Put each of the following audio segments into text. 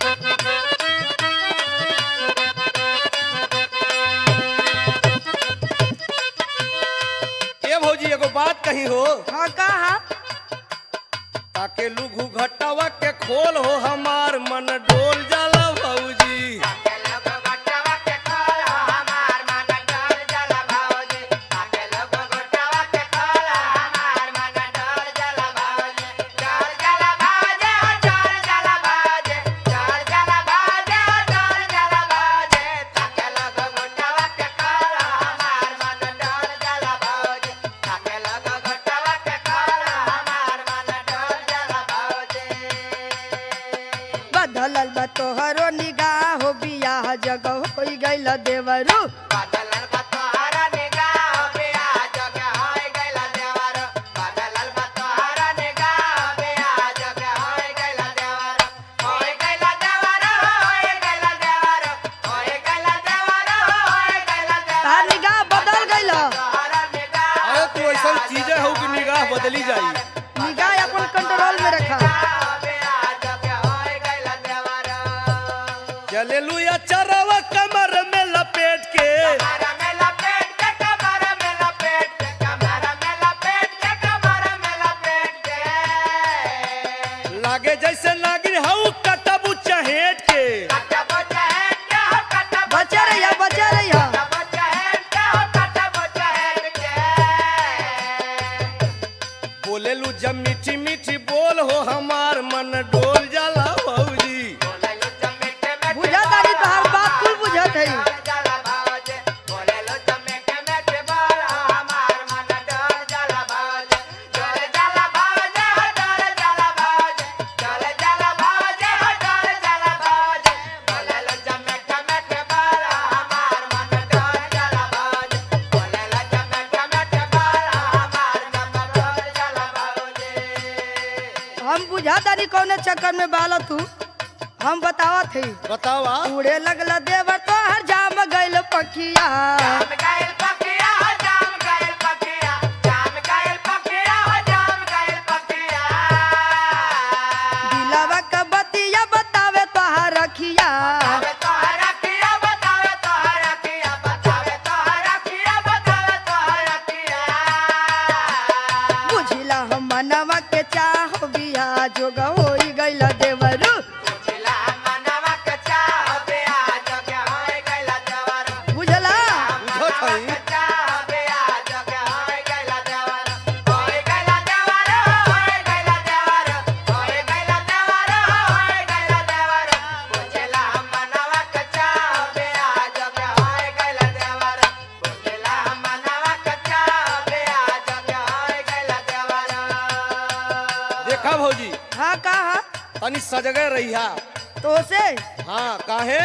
ए भौजी एगो बात कही हो हाँ कहा ताके लुघु घटावा के खोल हो हमार मन डोल जाला भौजी बदलल बा तोहरो निगाह हो बियाह जगह हो गइल देवरू तार निगाह बदल गइल अरे तू ऐसा चीजें हो कि निगाह बदली जाई निगाह अपन कंट्रोल में रखा चले लुया चरवा कमर में लपेट के लागे जैसे नागिन हऊ कटबू चहेट के बचा रहिया बचा रहिया बोले लू जब मीठी मीठी बोल हो हमार मन डोल जाला भौजी बुझा तारी तोहार बात कुल बुझत है हम बुझा तारी कौने चक्कर में बाल तू हम बतावत है बतावा उड़े लगल देवर तो हर जाम गइल पखिया दिलवा का बतिया बतावे तोहार रखिया बुझिला हम मनवा के चाह बिया जोग होई गइल देवरू बुझला बुझत हई देखा भौजी हाँ कहा तनी सजगे रहिया तो से हाँ काहे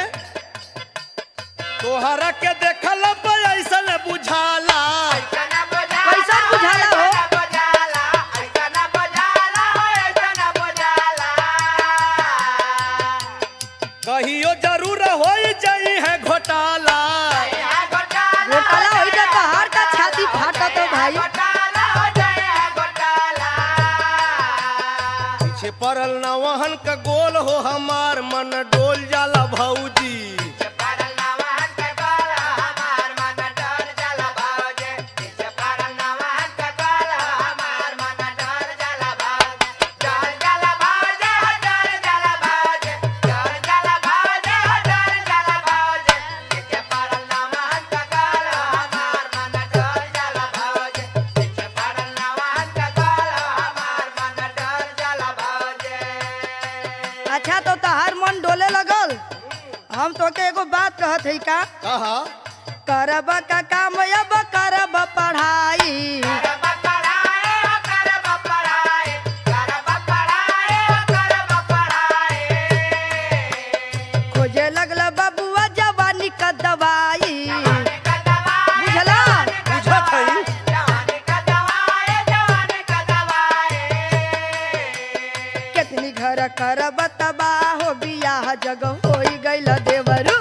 तोहरा के देखल ऐसा बुझाला कैसा बुझाला हो कहियो जरूर हो जाई है घोटाला घोटाला होई त तोहार का छाती फाटत हो भाई पीछे पड़ल न वहन का गोल हो हमार मन डोल जाला भौजी अच्छा तो तोहार मन डोले लगल हम तो के एगो बात कहत है का कहा करब का काम अब करब पढ़ाई खोजे लगल बबुआ जवानी का दवाई बुझला बुझत हई कितनी घर करब तबाह हो बियाह जग होई गइल देवरू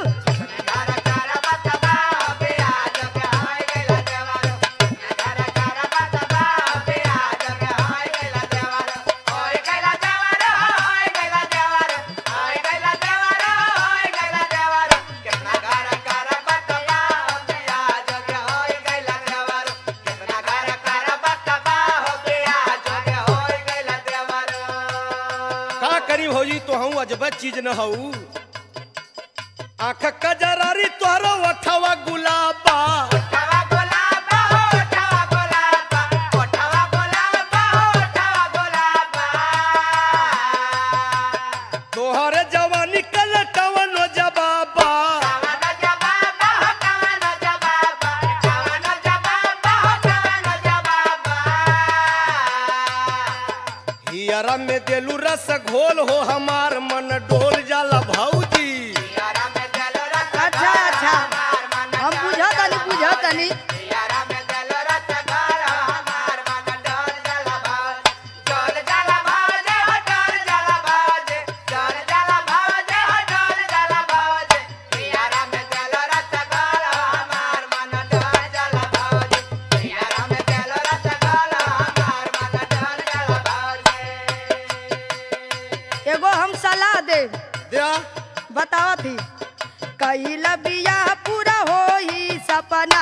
करी भौजी तो हूँ अजब चीज न हऊ आँख कजरारी तोहरो अठवा गुलाबा तोहरे जवानी कलटवन जबाबा हियरा में देलू रस घोल हो हमार मन डोल जाला भौजी अच्छा अच्छा हम बुझा तनी बुझा तनी एगो हम सलाह दे दिया बतावा थी कहिला बियाह पूरा होई सपना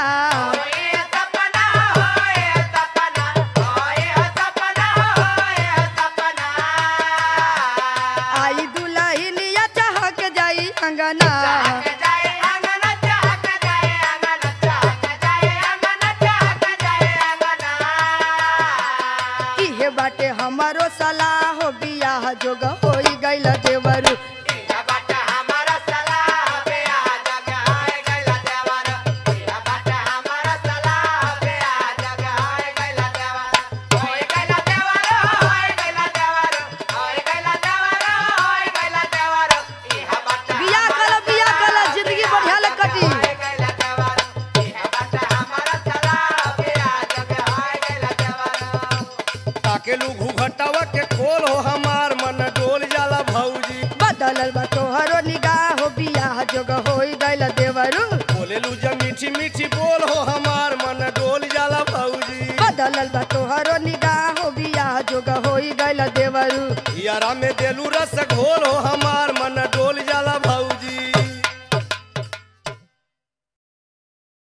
आई दुल्हनिया चहक जाई अंगना इहे बाटे हमारो सलाह हो बियाह जोग होई गइल देवरू बियाह कल बियाह कल जिंदगी बढ़िया ले कटी ताकेलू घूघटवा के खोल हो हमार मन डोल जाला भौजी बदलल बा तोहरो निगाह हो बियाह जोग होई गइल देवरू बोलेलू जब मीठी मीठी बोल हो हमार मन डोल जाला भौजी बदलल बा तोहरो निगाह हो बियाह जोग होई गइल देवरू हियरा में देलू रस घोल हो हमार मन डोल जाला